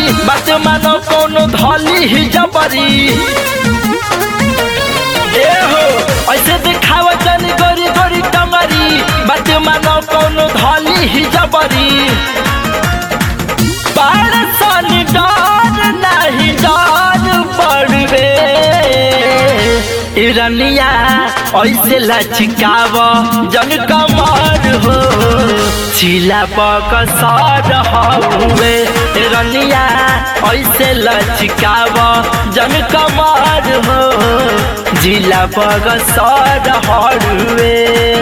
बात मानो कोनो धली ही जबरी ए हो ऐसे दिखावा जन गोरी गोरी टंगरी बात मानो कोनो धली ही जबरी बाड़ सन डर नहीं डर पड़वे इरनिया ऐसे लचकाव जन कमर हो चिला पक सर हवे रनिया ऐसे लचकाव जन कमर हो जिला पग सर हरुए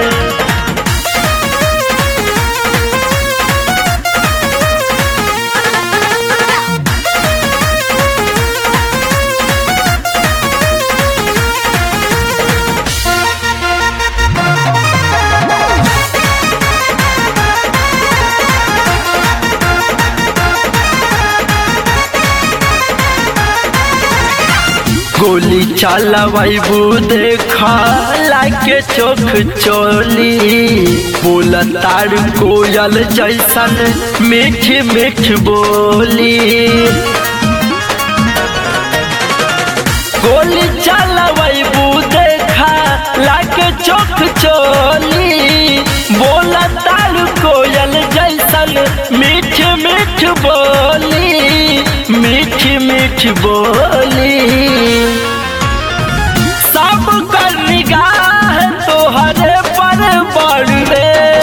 गोली चलबू देख लागे चोख चोली बोल तार कोयल जैसन मीठ मीठ बोली गोली चलबू देख लागे चोख चोली बोल तार कोयल जैसन मीठ मीठ बोली मीठ मीठ बोली सब कर निगाह तोहरे पर पड़वे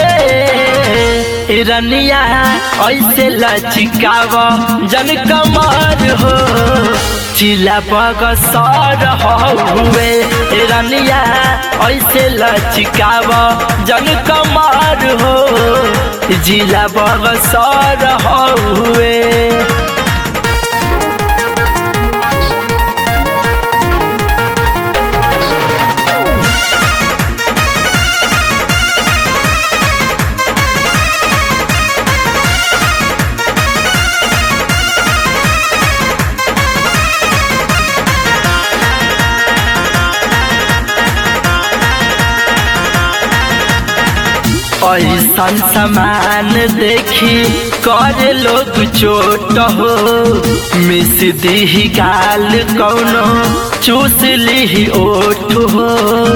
रनिया ऐसे लचिकाव जन कमर हो चिला पग सर हुए रनिया ऐसे लचिकाव जन कमर हो जिला पग सर हुए ऐसन समान देखी कर लोग चोट हो मिस दी गाल कौनो चूस ली ओठ हो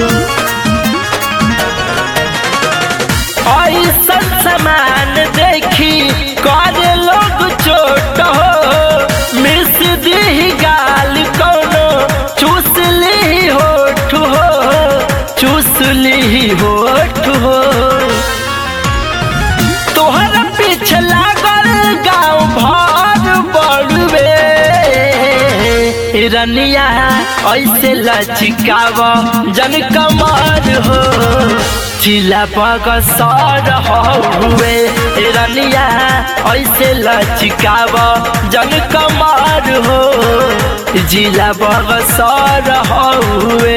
ऐसन समान देखी कर लोग चोट हो मिस दी गाल कौनो चूस ली होठ हो चूस ली होठ हो तोहर पीछे लागल गाँव भर बड़वे रनिया ऐसे लचिकाव जन कमर हो चिला पग सर हुए रनिया ऐसे लचिकाव जन कमर हो जिला पग सर हुए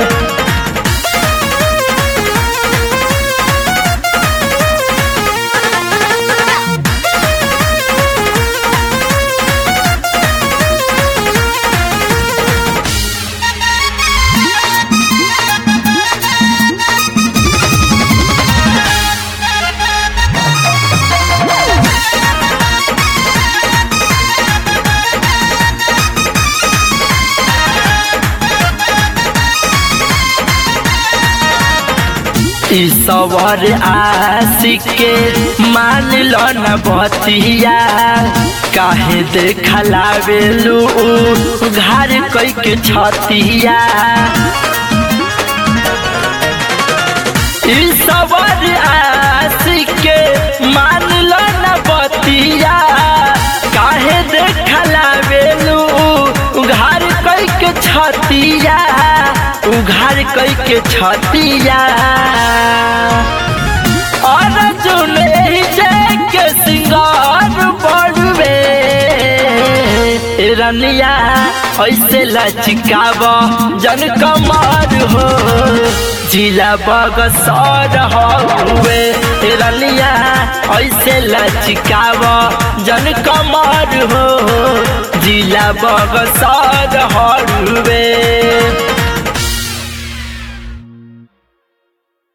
ईश्वर आशिक के मान लो न बतिया काहे देखला बेलू घर कोई के छतिया ईश्वर आशिक के मान लो न बतिया काहे देखला बेलू घर कोई के छतिया उघार कई के छतिया और जुने के सिंगार बढ़वे रनिया ऐसे लचिकाव जन कमर हो जिला बग सर हुए रनिया ऐसे लचिकाव जन कमर हो जिला बग सर हुए